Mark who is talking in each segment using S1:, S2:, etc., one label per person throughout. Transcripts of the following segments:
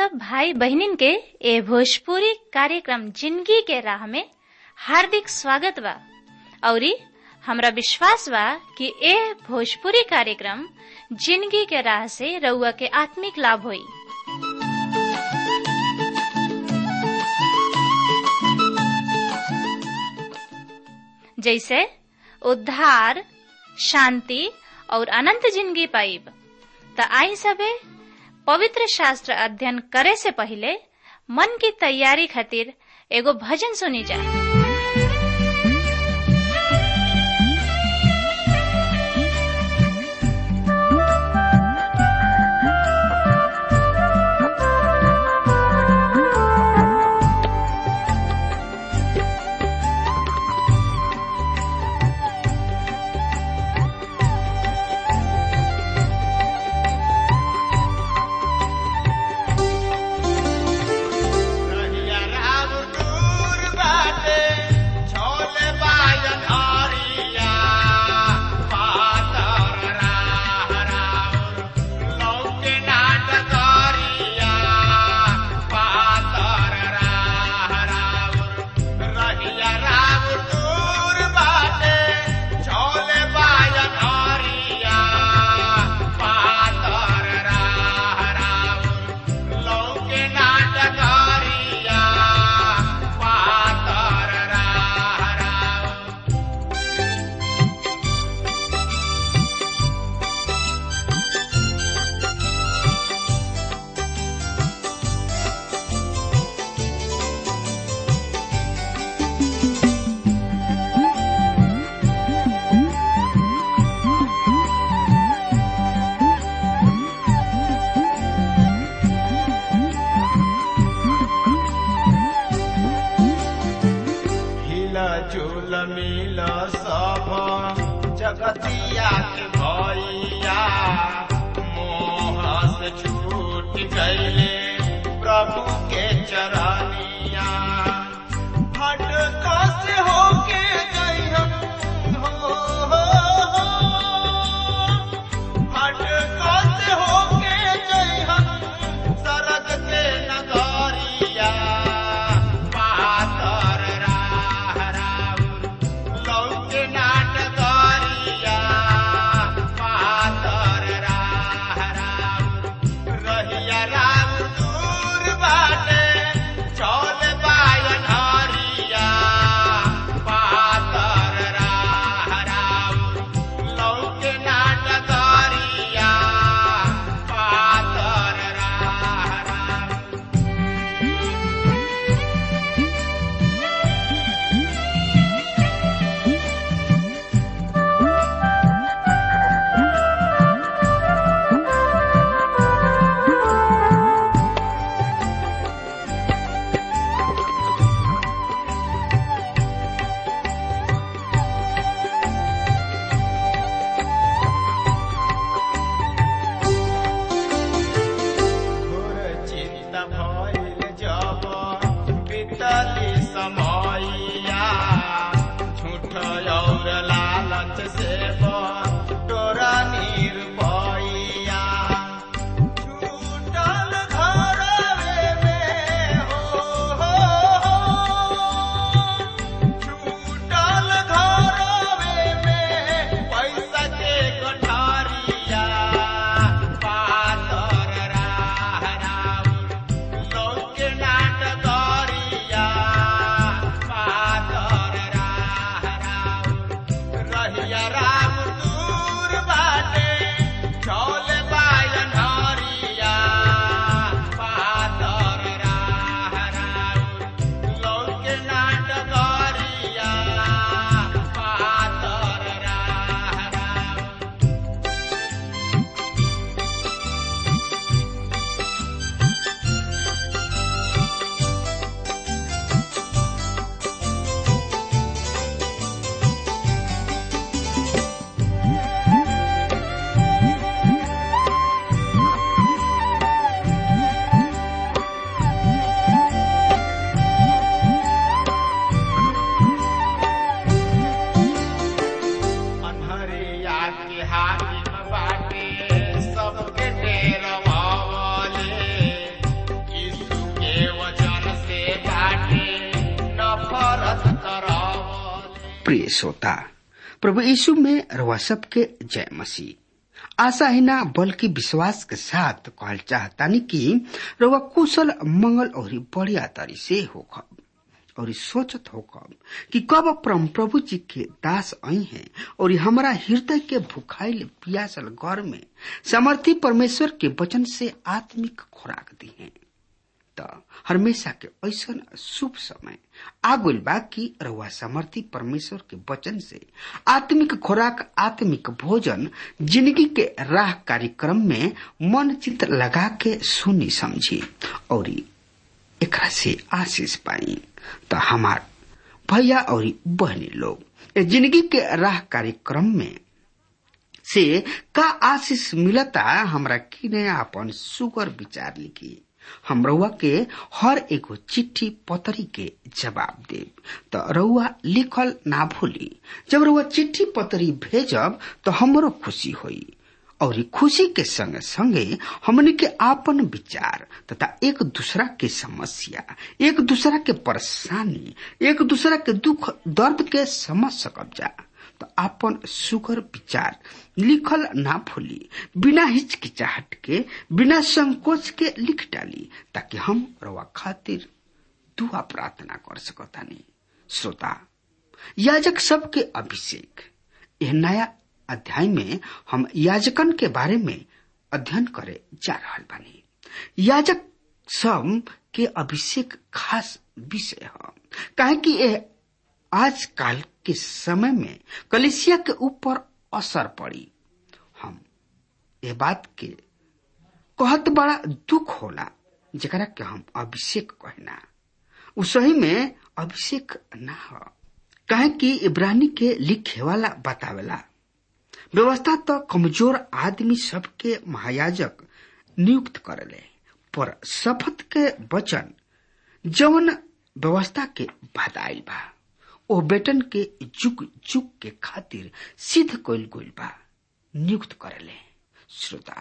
S1: सब भाई बहनिन के ए भोजपुरी कार्यक्रम जिंदगी के राह में हार्दिक स्वागत बा औरी हमरा विश्वास बा कि ए भोजपुरी कार्यक्रम जिंदगी के राह से रउआ के आत्मिक लाभ होई जैसे उद्धार शांति और अनंत जिंदगी पाइब त आई सबे पवित्र शास्त्र अध्ययन करे से पहले मन की तैयारी खातिर एगो भजन सुनी जा
S2: रहिया राम दूर बाटे, छोले बाजन हरिया। पातर राह राउर, लौके नाट करिया। पातर राह राउर, रहिया राम दूर बाटे, छोले बाजन हरिया। पातर राह राउर, लौके नाटकारिया पातर राह राउर हिला झूल मिल सब जगतिया के भैया मोह से छूट गईले प्रभु के चरनिया भटका से होके गईहन हो, हो, हो। भटका से होके गईहन सरग के नगरिया पातर राह राउर लौके नाटकरिया पातर राह राउर रहिया राम दूर बाटे चौल
S3: प्रिय श्रोता प्रभु यीशु में रवा सबके जय मसीह आशा ही ना बल्कि विश्वास के साथ कहल चाहतानी कि रवा कुशल मंगल और बढ़िया तरी से होखब और सोचत होखब कि कब परम प्रभु जी के दास आई हैं और हमारा हृदय के भुखाइल पियासल घर में समर्थी परमेश्वर के वचन से आत्मिक खुराक दी हैं त हमेशा के ऐसा शुभ समय आगुल बा कि रउआ समर्थी परमेश्वर के वचन से आत्मिक खुराक आत्मिक भोजन जिंदगी के राह कार्यक्रम में मन चित लगा के सुनी समझी और एकरा से आशीष पाई तो हमार भैया और बहनी लोग जिंदगी के राह कार्यक्रम में से का आशीष मिलता हमरा किने अपन सुगर विचार लिखी हम रउआ के हर एगो चिट्ठी पतरी के जवाब देब तो रउआ लिखल ना भूली जब रउआ चिट्ठी पतरी भेजब तो हमरो खुशी होई और खुशी के संगे संगे हमने के आपन विचार तथा एक दूसरा के समस्या एक दूसरा के परेशानी एक दूसरा के दुख दर्द के समझ सकब जा तो आपन सुगर विचार लिखल ना भूली बिना हिचकिचाहट के बिना संकोच के लिख डाली ताकि हम रवा खातिर दुआ प्रार्थना कर सकतानी श्रोता याजक सबके अभिषेक यह नया अध्याय में हम याजकन के बारे में अध्ययन करे जा रहा बानी याजक सब के अभिषेक खास विषय है काहे कि यह आजकल के समय में कलिसिया के ऊपर असर पड़ी हम ये बात के कहत बड़ा दुख होला जरा के हम अभिषेक कहना उ सही में अभिषेक ना हो कहे कि इब्रानी के लिखे वाला बतावेला व्यवस्था तो कमजोर आदमी सबके महायाजक नियुक्त करले पर शपथ के वचन जवन व्यवस्था के बधाई बा ओ बेटन के जुग जुग के खातिर सिद्ध कइल गइल बा नियुक्त करले श्रोता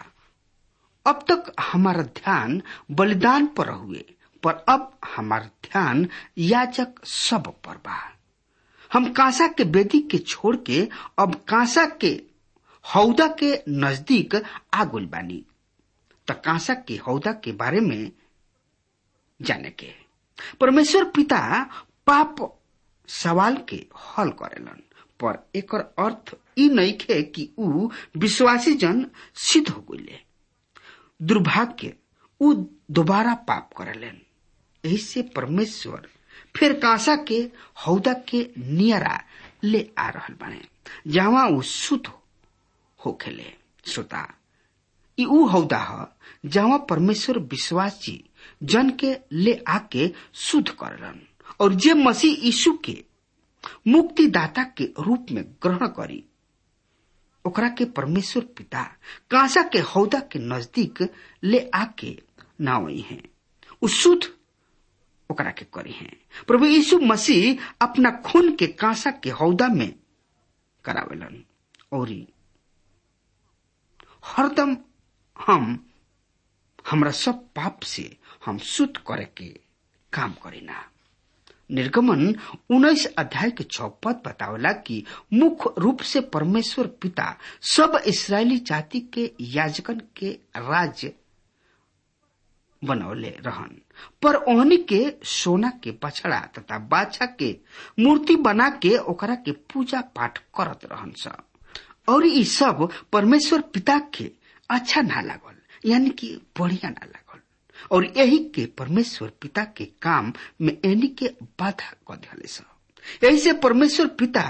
S3: अब तक हमारा ध्यान बलिदान पर हुए पर अब हमारा ध्यान याचक सब पर बा हम कांसा के बेदी के छोड़ के अब कांसा के हौदा के नजदीक आगुल बानी त कांसा के हौदा के बारे में जाने के परमेश्वर पिता पाप सवाल के हल करेलन पर एकर अर्थ ई नइखे कि ऊ विश्वासी जन सिद्ध हो गइले दुर्भाग्य ऊ दोबारा पाप करेलन यही से परमेश्वर फिर कांसा के हौदा के नियरा ले आ रहल बने जहाँ ऊ शुद्ध होखेले श्रोता ई ऊ हौदा ह जहाँ परमेश्वर विश्वासी जन के ले आके शुद्ध करलन और जे मसीह यीशु के मुक्तिदाता के रूप में ग्रहण करी ओकरा के परमेश्वर पिता कांसा के हौदा के नजदीक ले आके नावई हैं उ शुद्ध ओकरा के करी हैं प्रभु यीशु मसीह अपना खून के कांसा के हौदा में करावेलन और हरदम हम हमरा सब पाप से हम शुद्ध करे के काम करीना निर्गमन उन्नीस अध्याय के छह पद बतावला कि मुख्य रूप से परमेश्वर पिता सब इसराइली जाति के याजकन के राज्य बनौले रहन पर ओहनी के सोना के बछड़ा तथा बाछा के मूर्ति बना के ओकरा के पूजा पाठ करत रहन सब और ई सब परमेश्वर पिता के अच्छा ना लागल यानी कि बढ़िया ना लागल और यही के परमेश्वर पिता के काम में एनी के बाधा क दिले सब यही से परमेश्वर पिता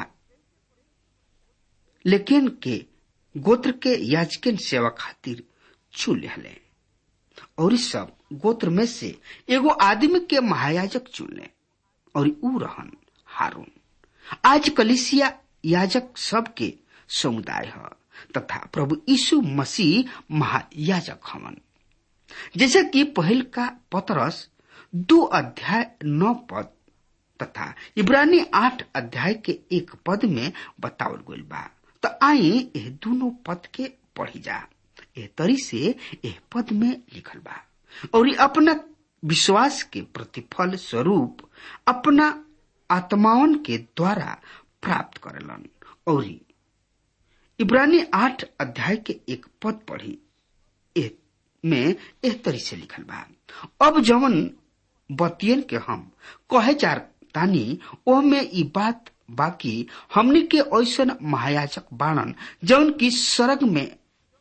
S3: लेकिन के गोत्र के याजकिन सेवा खातिर चुन ले और इस सब गोत्र में से एगो आदमी के महायाजक चुन ले और ऊ रहन हारून आज कलिसिया याजक सब के समुदाय है तथा प्रभु यीशु मसीह महायाजक हवन जैसे कि पहल का पतरस दो अध्याय नौ पद तथा इब्रानी आठ अध्याय के एक पद में बतावल गइल बा तो आई यह दोनों पद के पढ़ी जा एह तरी से एह पद में लिखल बा और अपना विश्वास के प्रतिफल स्वरूप अपना आत्माओं के द्वारा प्राप्त करेलन और इब्रानी आठ अध्याय के एक पद पढ़ी ए, में एह तरी से लिखल बा अब जवन बतियन के हम कहे जा तानी ओह में ई बात बाकी हमनी के ऐसन महायाजक बाणन जौन की सरग में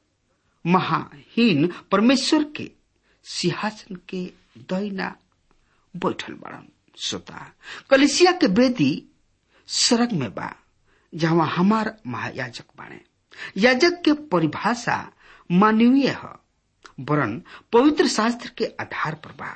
S3: महाहीन परमेश्वर के सिंहासन के दैना बैठल बाड़न श्रोता कलिसिया के बेदी सरग में बा जहाँ हमार महायाजक बाणे याजक के परिभाषा मानवीय है वरन पवित्र शास्त्र के आधार पर बा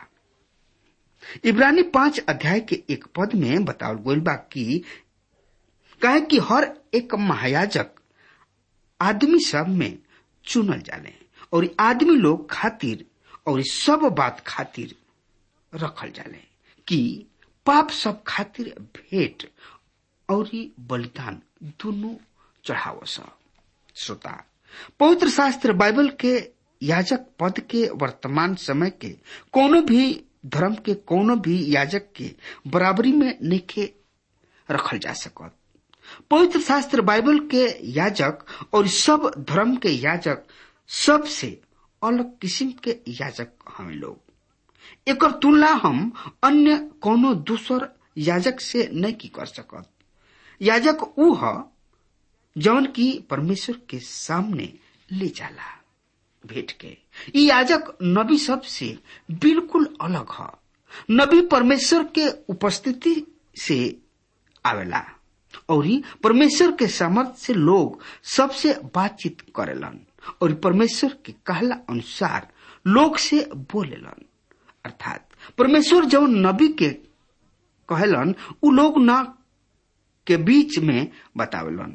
S3: इब्रानी पांच अध्याय के एक पद में बतावल गईल बा कि कहे कि हर एक महायाजक आदमी सब में चुनल जाले और आदमी लोग खातिर और सब बात खातिर रखल जाले कि पाप सब खातिर भेंट और बलिदान दोनों चढ़ाव श्रोता पवित्र शास्त्र बाइबल के याजक पद के वर्तमान समय के कोनो भी धर्म के कोनो भी याजक के बराबरी में नहीं रखल जा सकत पवित्र शास्त्र बाइबल के याजक और सब धर्म के याजक सबसे अलग किस्म के याजक हमें लोग एक तुलना हम अन्य कोनो दूसर याजक से नहीं की कर सकत याजक ऊ ह जौन की परमेश्वर के सामने ले जाला भेंट के ई याजक नबी सब से बिल्कुल अलग ह नबी परमेश्वर के उपस्थिति से आवेला और परमेश्वर के सामर्थ से लोग सबसे बातचीत करेलन और परमेश्वर के कहला अनुसार लोग से बोलेलन अर्थात परमेश्वर जब नबी के कहलन उ लोग ना के बीच में बतावेलन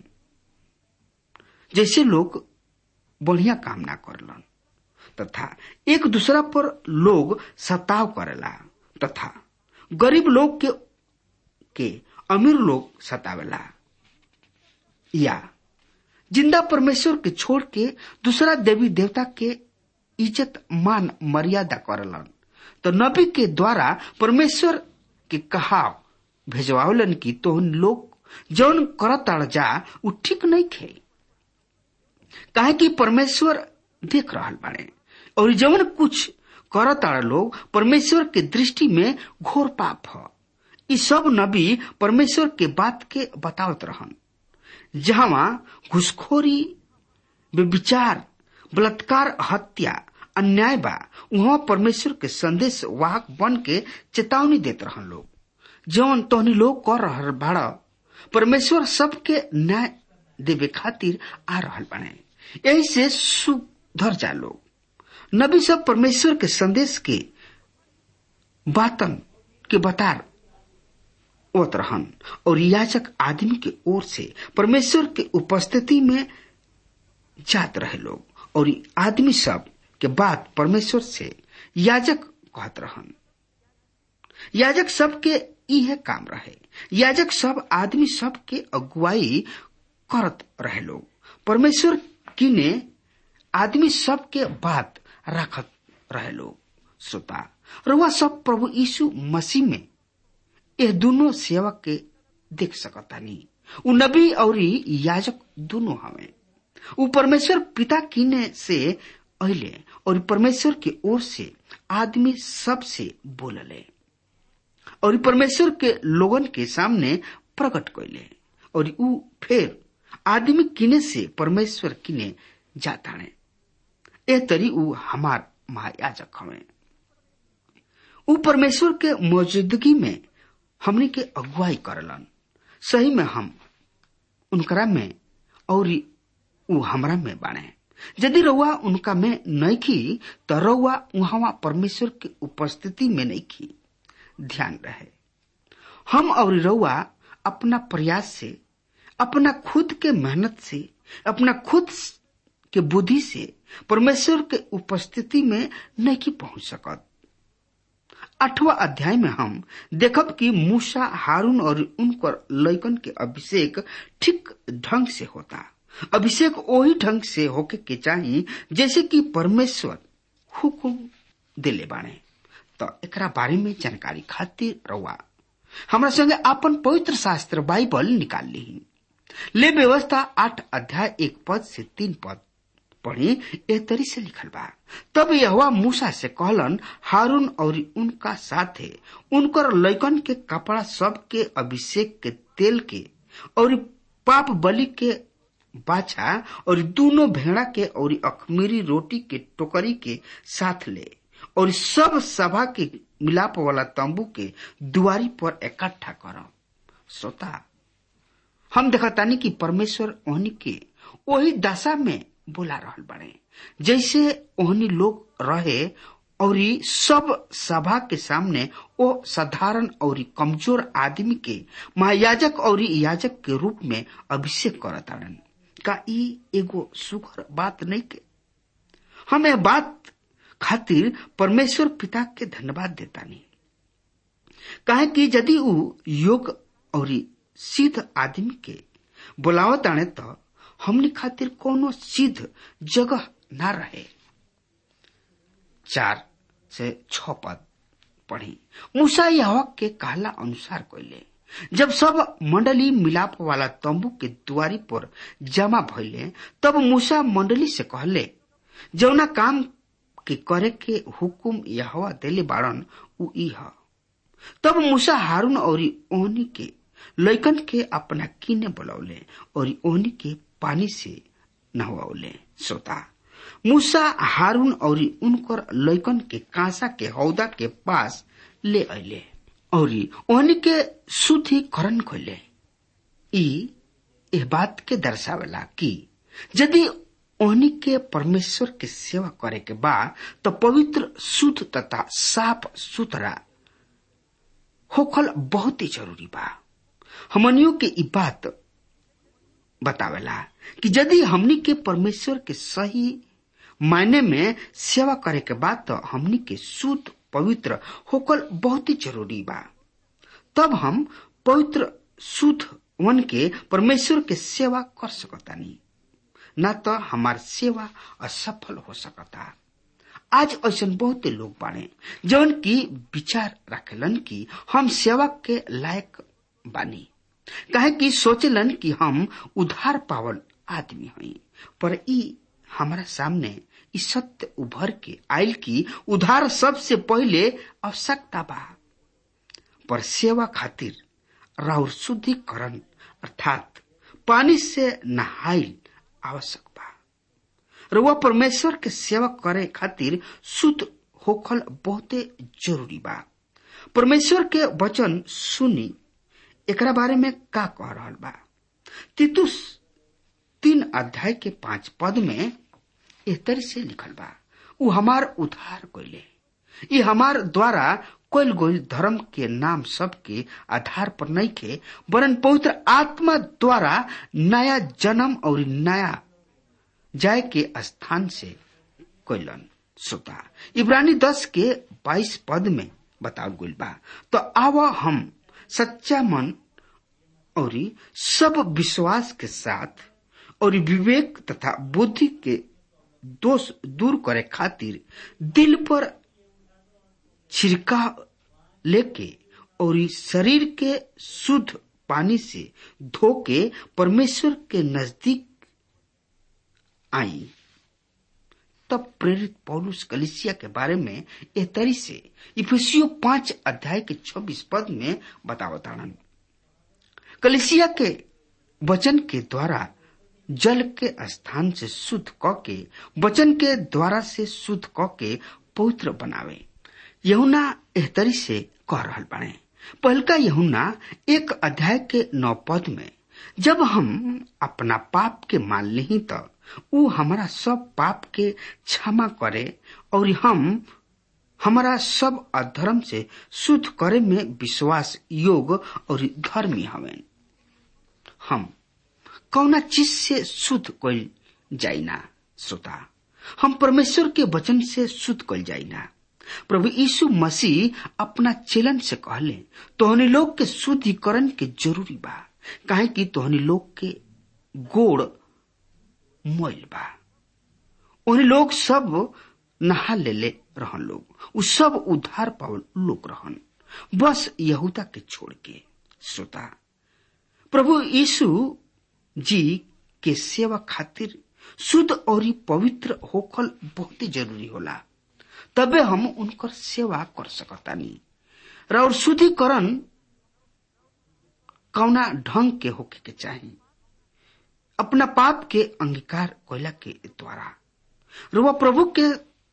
S3: जैसे लोग बढ़िया काम ना करलन तथा एक दूसरा पर लोग सताव करेला तथा गरीब लोग के के अमीर लोग सतावेला या जिंदा परमेश्वर के छोड़ के दूसरा देवी देवता के इज्जत मान मर्यादा करलन तो नबी के द्वारा परमेश्वर के कहा भेजवावलन की तो लोग जौन करत जा उ ठीक नहीं खे काहे कि परमेश्वर देख रहा बाड़े और जवन कुछ करत लोग परमेश्वर के दृष्टि में घोर पाप है ई सब नबी परमेश्वर के बात के बतावत रहन जहां घुसखोरी विचार बलात्कार हत्या अन्याय बा वहां परमेश्वर के संदेश वाहक बन के चेतावनी देत रहन लोग जौन तोहनी लोग कर रहा बाड़ परमेश्वर सबके न्याय देवे खातिर आ रहल बने यही से सुधर जा लोग नबी सब परमेश्वर के संदेश के बातन के बतार ओत रहन और याचक आदमी के ओर से परमेश्वर के उपस्थिति में जात रहे लोग और आदमी सब के बात परमेश्वर से याजक कहत रहन याजक सब के इहे काम रहे याजक सब आदमी सब के अगुवाई करत रहे लोग परमेश्वर किने आदमी सब के बात रखत रहे लोग श्रोता रुआ सब प्रभु यीशु मसीह में यह दोनों सेवक के देख सकतानी उ नबी और याजक दोनों हमें उ परमेश्वर पिता किने से अहिले और परमेश्वर के ओर से आदमी सब से बोलले और परमेश्वर के लोगन के सामने प्रकट कैले और उ फिर आदमी किने से परमेश्वर किने जाता ने ए तरी उ हमार महायाजक हमें उ परमेश्वर के मौजूदगी में हमने के अगुवाई करलन सही में हम उनकरा में और उ हमरा में बाणे यदि रउआ उनका में नहीं की तो रउआ वहां परमेश्वर के उपस्थिति में नहीं की ध्यान रहे हम और रउआ अपना प्रयास से अपना खुद के मेहनत से अपना खुद के बुद्धि से परमेश्वर के उपस्थिति में नहीं पहुंच सकत आठवां अध्याय में हम देखब कि मूसा हारून और उनकर लैकन के अभिषेक ठीक ढंग से होता अभिषेक वही ढंग से होके के चाहिए जैसे कि परमेश्वर हुकुम दिले बाणे तो एकरा बारे में जानकारी खातिर रहुआ हमरा संगे अपन पवित्र शास्त्र बाइबल निकाल ली ले व्यवस्था आठ अध्याय एक पद से तीन पद पढ़ी ए तरी से लिखल बा तब यहोवा मूसा से कहलन हारून और उनका साथे उनकर लैकन के कपड़ा सब के अभिषेक के तेल के और पाप बलि के बाछा और दोनों भेड़ा के और अखमीरी रोटी के टोकरी के साथ ले और सब सभा के मिलाप वाला तंबू के दुआरी पर इकट्ठा कर श्रोता हम देखतानी कि परमेश्वर ओहनी के वही दशा में बोला रहल बड़े जैसे ओहनी लोग रहे और सब सभा के सामने ओ साधारण और कमजोर आदमी के महायाजक और याजक के रूप में अभिषेक करताड़न का ई एगो सुखर बात नहीं के हम यह बात खातिर परमेश्वर पिता के धन्यवाद देता नहीं कहे कि यदि ऊ योग और सिद्ध आदमी के बुलावत आने तो हमने खातिर कोनो सिद्ध जगह ना रहे चार से छ पद पढ़ी मूसा यह के कहला अनुसार कैले जब सब मंडली मिलाप वाला तंबू के दुआरी पर जमा भइले तब मूसा मंडली से कहले जौना काम के करे के हुकुम यहवा देले बाड़न उ ई ह तब मूसा हारून और ओहनी के लैकन के अपना किने बुलौले और ओहनी के पानी से नहवाउले श्रोता मूसा हारून और उनकर लैकन के कांसा के हौदा के पास ले अले और ओहनी के शुद्धिकरण खोले ई एह बात के दर्शावेला कि यदि ओहनी के परमेश्वर के सेवा करे के बा तो पवित्र शुद्ध तथा साफ सुथरा होखल बहुत ही जरूरी बा हमनियों के ई बात बतावेला कि यदि हमनी के परमेश्वर के सही मायने में सेवा करे के बाद तो हमनी के शुद्ध पवित्र होकल बहुत ही जरूरी बा तब हम पवित्र शुद्ध वन के परमेश्वर के सेवा कर सकतानी न तो हमार सेवा असफल हो सकता आज ऐसा बहुत लोग बाने जौन की विचार रखेलन कि हम सेवा के लायक बानी कहे कि सोचलन कि हम उधार पावल आदमी हई पर ई हमारा सामने ई सत्य उभर के आयल की उधार सबसे पहले आवश्यकता बा पर सेवा खातिर राउर शुद्धिकरण अर्थात पानी से नहाइल आवश्यक बा रुआ परमेश्वर के सेवा करे खातिर शुद्ध होखल बहुते जरूरी बा परमेश्वर के वचन सुनी एकरा बारे में का कह रहा बा तितुस तीन अध्याय के पांच पद में एह तरह से लिखल बा उ हमार उद्धार कैले ये हमार द्वारा कोयल गोल धर्म के नाम सब के आधार पर नहीं के वरन पवित्र आत्मा द्वारा नया जन्म और नया जाय के स्थान से कैलन श्रोता इब्रानी दस के बाईस पद में बताओ गई बा तो आव हम सच्चा मन और सब विश्वास के साथ और विवेक तथा बुद्धि के दोष दूर करे खातिर दिल पर छिड़का लेके और शरीर के शुद्ध पानी से धो के परमेश्वर के नजदीक आई तब प्रेरित पौलुस कलिसिया के बारे में एह तरी से इफिसियो पांच अध्याय के छब्बीस पद में बतावताड़न कलिसिया के वचन के द्वारा जल के स्थान से शुद्ध क के वचन के द्वारा से शुद्ध क के पवित्र बनावे यहुना एहतरी से कह रहल बाड़े पहलका यहुना एक अध्याय के नौ पद में जब हम अपना पाप के मान ली तो उ हमारा सब पाप के क्षमा करे और हम हमारा सब अधर्म से शुद्ध करे में विश्वास योग और धर्मी हवेन हम कौना चीज से शुद्ध कल जाइना श्रोता हम परमेश्वर के वचन से शुद्ध कल जाइना प्रभु यीशु मसीह अपना चेलन से कहले तोहनी लोग के शुद्धिकरण के जरूरी बा काहे कि तोहनी लोग के गोड़ मोइल बा उन लोग सब नहा ले ले रहन लोग उ सब उद्धार पावल लोग रहन बस यहूदा के छोड़ के श्रोता प्रभु यीशु जी के सेवा खातिर शुद्ध और पवित्र होखल बहुत ही जरूरी होला तबे हम उनकर सेवा कर सकतानी र और शुद्धिकरण कौना ढंग के होके के चाही अपना पाप के अंगीकार कोयला के द्वारा र वह प्रभु के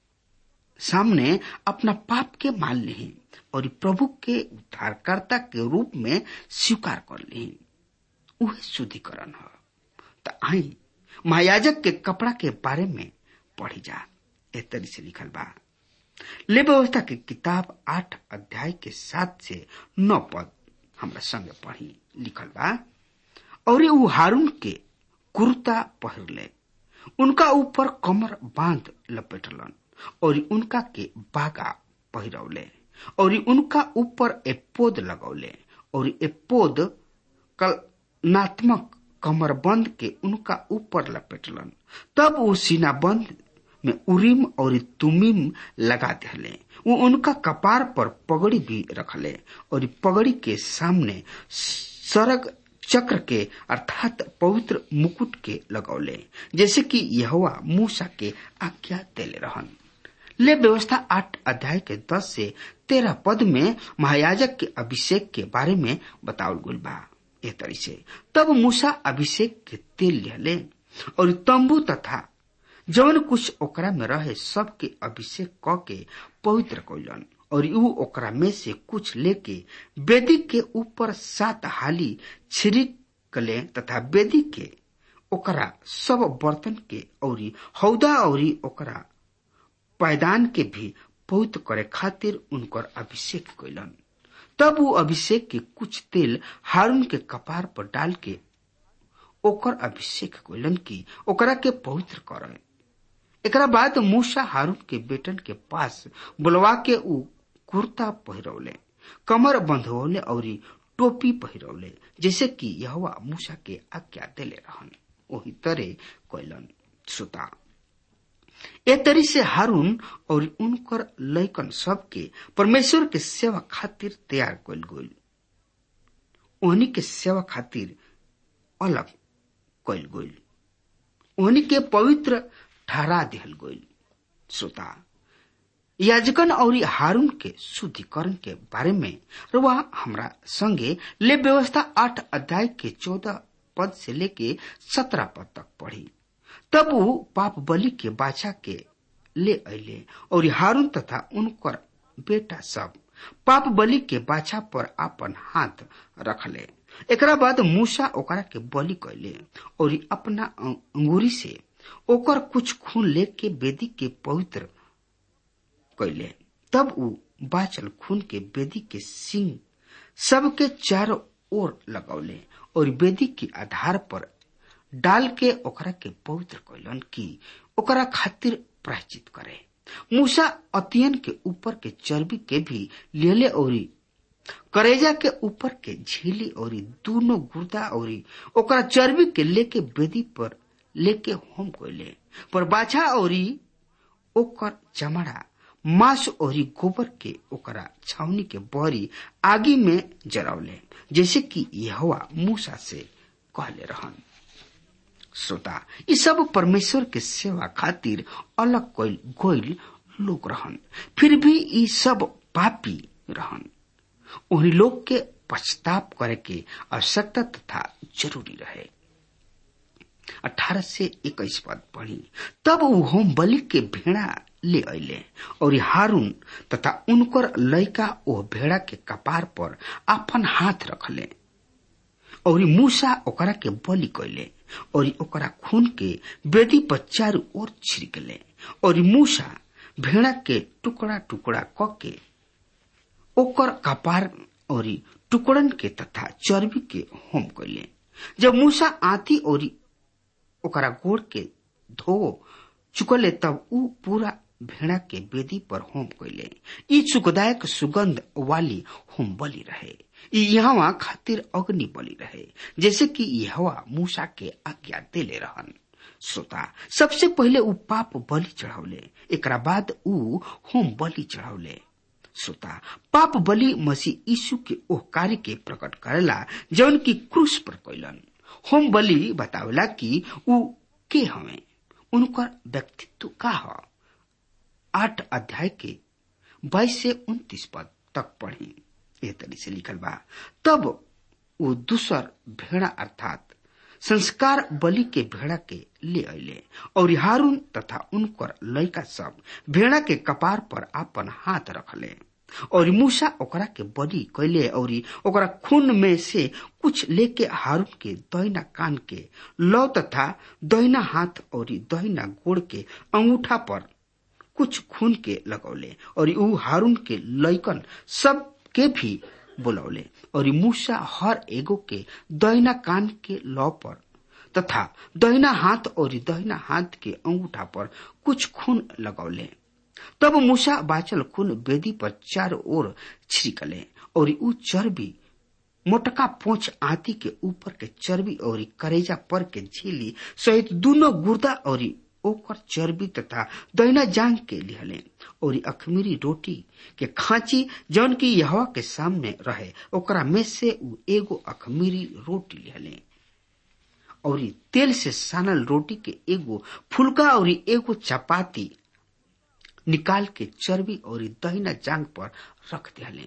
S3: सामने अपना पाप के मान ली और प्रभु के उद्धारकर्ता के रूप में स्वीकार कर ली वह शुद्धिकरण है त आई महायाजक के कपड़ा के बारे में पढ़ी जा ए तरी से लिखल बा ले व्यवस्था के किताब आठ अध्याय के सात से नौ पद हमरा संग पढ़ी लिखल बा और ऊ हारून के कुर्ता पहिरले उनका ऊपर कमर बांध लपेटलन और उनका के बागा पहिरौले और उनका ऊपर एपोद लगौले और एपोद कलनात्मक कमरबंद के उनका ऊपर लपेटलन तब वो सीनाबंद में उरीम और तुमीम लगा दिले वो उनका कपार पर पगड़ी भी रखले और पगड़ी के सामने सरग चक्र के अर्थात पवित्र मुकुट के लगौले जैसे कि यहवा मूसा के आज्ञा देले रहन ले व्यवस्था आठ अध्याय के दस से तेरह पद में महायाजक के अभिषेक के बारे में बतावल गुल बा ए तरी से तब मूसा अभिषेक के तेल लिहले और तंबू तथा जवन कुछ ओकरा में रहे सब के अभिषेक क के पवित्र कैलन और ऊ ओकरा में से कुछ लेके वेदी के ऊपर सात हाली छिड़कले तथा वेदी के ओकरा सब बर्तन के औरी हौदा औरी ओकरा पायदान के भी पवित्र करे खातिर उनकर अभिषेक कैलन तब वो अभिषेक के कुछ तेल हारून के कपार पर डाल के ओकर अभिषेक कैलन की ओकरा के पवित्र करे एकरा बाद मूसा हारून के बेटन के पास बुलवा के ऊ कुर्ता पहिरौले कमर बंधवले और टोपी पहिरौले जैसे कि यहवा मूसा के आज्ञा देले रहन वही तरे कैलन श्रोता ए तरी से हारून और उनकर लैकन सब के परमेश्वर के सेवा खातिर तैयार कल गईल ओहनी के सेवा खातिर अलग कल गईल ओहनी के पवित्र ठहरा दिहल गईल श्रोता याजकन और हारून के शुद्धिकरण के बारे में वह हमरा संगे ले व्यवस्था आठ अध्याय के चौदह पद से लेके सत्रह पद तक पढ़ी तब वो पाप बलि के बाछा के ले अले और हारून तथा उनकर बेटा सब पाप बलि के बाछा पर अपन हाथ रखले एकरा बाद मूसा ओकरा के बलि कैले और अपना अंगूरी से ओकर कुछ खून लेके वेदी के पवित्र कैले तब ऊ बाचल खून के वेदी के सिंह सबके चारों ओर लगौले और वेदी के आधार पर डाल के ओकरा के पवित्र कैलन की ओकरा खातिर प्रायचित करे मूसा अतियन के ऊपर के चर्बी के भी लेले और करेजा के ऊपर के झीली और दोनों गुर्दा और ओकरा चर्बी के लेके वेदी पर लेके होम कैले पर बाछा और ओकर चमड़ा मांस और गोबर के ओकरा छावनी के बहरी आगी में जरावले जैसे कि यहवा मूसा से कहले रहन श्रोता ये सब परमेश्वर के सेवा खातिर अलग कोई गोइल लोग रहन फिर भी ये सब पापी रहन उन्हीं लोग के पश्चाताप करे के आवश्यकता तथा जरूरी रहे अठारह से इक्कीस पद पढ़ी तब वो होम बलि के भेड़ा ले अले और हारून तथा उनकर लड़का ओ भेड़ा के कपार पर अपन हाथ रखले और मूसा ओकरा के बलि कैले और ओकरा खून के बेदी पर चारू ओर छिड़कले और मूसा भेड़ा के टुकड़ा टुकड़ा क के ओकर कपार और टुकड़न के तथा चर्बी के होम कैले जब मूसा आती और ओकरा गोड़ के धो चुकले तब ऊ पूरा भेड़ा के बेदी पर होम कैले ई सुखदायक सुगंध वाली होम बलि रहे ई यहाँ खातिर अग्नि बलि रहे जैसे कि यहवा मूसा के आज्ञा देले रहन श्रोता सबसे पहले ऊ पाप बलि चढ़ौले एकरा बाद ऊ होम बलि चढ़ौले श्रोता पाप बलि मसीह यीशु के ओह कार्य के प्रकट करेला जौन की क्रूस पर कैलन होम बलि बतावेला कि ऊ के हवे उनकर व्यक्तित्व का ह आठ अध्याय के बाईस से उन्तीस पद तक पढ़ी ए तरी से लिखल बा तब वो दूसर भेड़ा अर्थात संस्कार बलि के भेड़ा के ले अले और हारून तथा उनकर लड़का सब भेड़ा के कपार पर अपन हाथ रखले और मूसा ओकरा के बलि कैले और ओकरा खून में से कुछ लेके हारून के दहिना कान के लौ तथा दहिना हाथ और दहिना गोड़ के अंगूठा पर कुछ खून के लगौले और ऊ हारून के लैकन सब के भी बुलौले और मूसा हर एगो के दहिना कान के लौ पर तथा दहिना हाथ और दहिना हाथ के अंगूठा पर कुछ खून लगौले तब मूसा बाचल खून वेदी पर चारों ओर छिड़कले और ऊ चर्बी मोटका पोछ आती के ऊपर के चर्बी और करेजा पर के झीली सहित दोनों गुर्दा और ओकर चर्बी तथा दैना जांग के लिहले और अखमीरी रोटी के खांची जौन की यहवा के सामने रहे ओकरा में से उ एगो अखमीरी रोटी लिहले और तेल से सानल रोटी के एगो फुलका और एगो चपाती निकाल के चर्बी और दहिना जांग पर रख दिले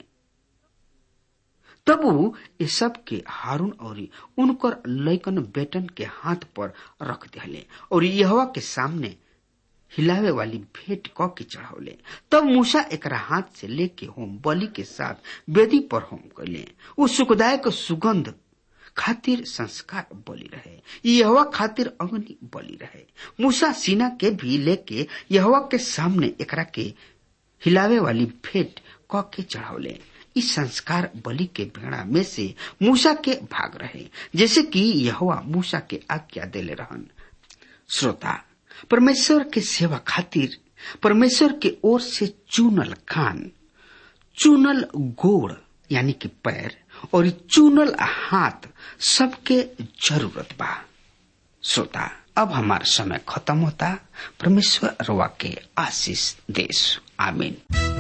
S3: तब वो ये सब के हारून और उनकर लैकन बेटन के हाथ पर रख दिले और यहवा के सामने हिलावे वाली भेंट क के चढ़ावले तब मूसा एकरा हाथ से लेके होम बलि के साथ वेदी पर होम कैले उ सुखदायक सुगंध खातिर संस्कार बलि रहे यहवा खातिर अग्नि बलि रहे मूसा सीना के भी लेके यहवा के सामने एकरा के हिलावे वाली भेंट क के चढ़ावले इस संस्कार बलि के भेड़ा में से मूसा के भाग रहे जैसे कि यहवा मूसा के आज्ञा देले रहन श्रोता परमेश्वर के सेवा खातिर परमेश्वर के ओर से चुनल कान चुनल गोड़ यानी कि पैर और चुनल हाथ सबके जरूरत बा श्रोता अब हमारा समय खत्म होता परमेश्वर रवा के आशीष देश आमीन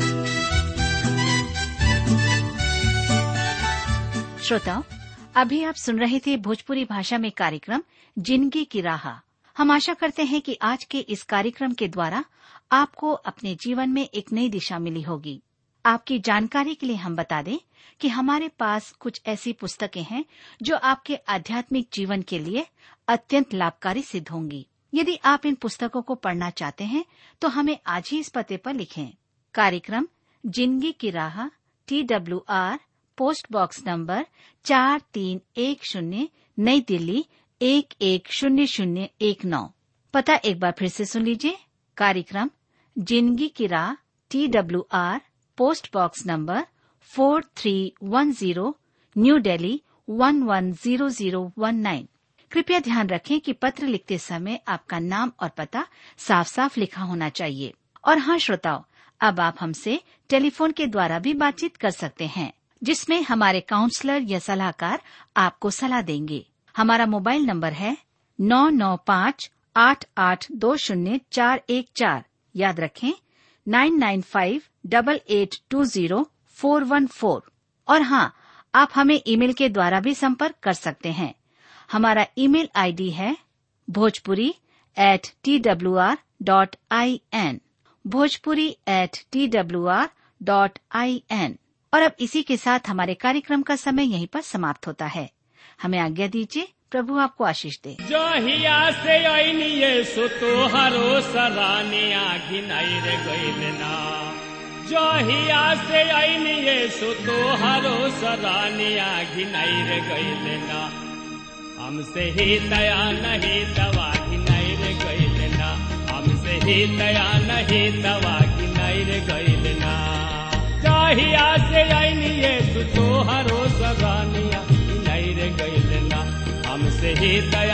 S4: श्रोताओं अभी आप सुन रहे थे भोजपुरी भाषा में कार्यक्रम जिंदगी की राह हम आशा करते हैं कि आज के इस कार्यक्रम के द्वारा आपको अपने जीवन में एक नई दिशा मिली होगी आपकी जानकारी के लिए हम बता दें कि हमारे पास कुछ ऐसी पुस्तकें हैं जो आपके आध्यात्मिक जीवन के लिए अत्यंत लाभकारी सिद्ध होंगी यदि आप इन पुस्तकों को पढ़ना चाहते हैं तो हमें आज ही इस पते पर लिखें कार्यक्रम जिंदगी की राह T W R post box number चार तीन एक शून्य नई दिल्ली एक एक शून्य शून्य एक नौ पता एक बार फिर से सुन लीजिए कार्यक्रम जिंदगी की राह T W R post box number four three one zero new Delhi one one zero zero one nine कृपया ध्यान रखें कि पत्र लिखते समय आपका नाम और पता साफ साफ लिखा होना चाहिए और हाँ श्रोताओं अब आप हमसे टेलीफोन के द्वारा भी बातचीत कर सकते हैं जिसमें हमारे काउंसलर या सलाहकार आपको सलाह देंगे हमारा मोबाइल नंबर है नौ नौ पाँच आठ आठ दो शून्य चार एक चार याद रखें nine nine five double eight two zero four one four और हाँ आप हमें ईमेल के द्वारा भी संपर्क कर सकते हैं हमारा ईमेल आईडी है Bhojpuri at T W R dot I N Bhojpuri at T W R dot I N और अब इसी के साथ हमारे कार्यक्रम का समय यहीं पर समाप्त होता है हमें आज्ञा दीजिए प्रभु आपको आशीष दे
S5: जहिया से ऐनिये सो तोहरो सराने आखिन रे गइल ना जहिया से ऐनिये सो तोहरो सराने आखिन रे गइल ना हमसे ही दया नहीं दवा घिनाई रे गइल ना हमसे ही दया नहीं दवा घिनाई रे गइल ना जहिया से ऐनिये सो तोहरो सराने आखिन रे गइल ना हमसे ही दया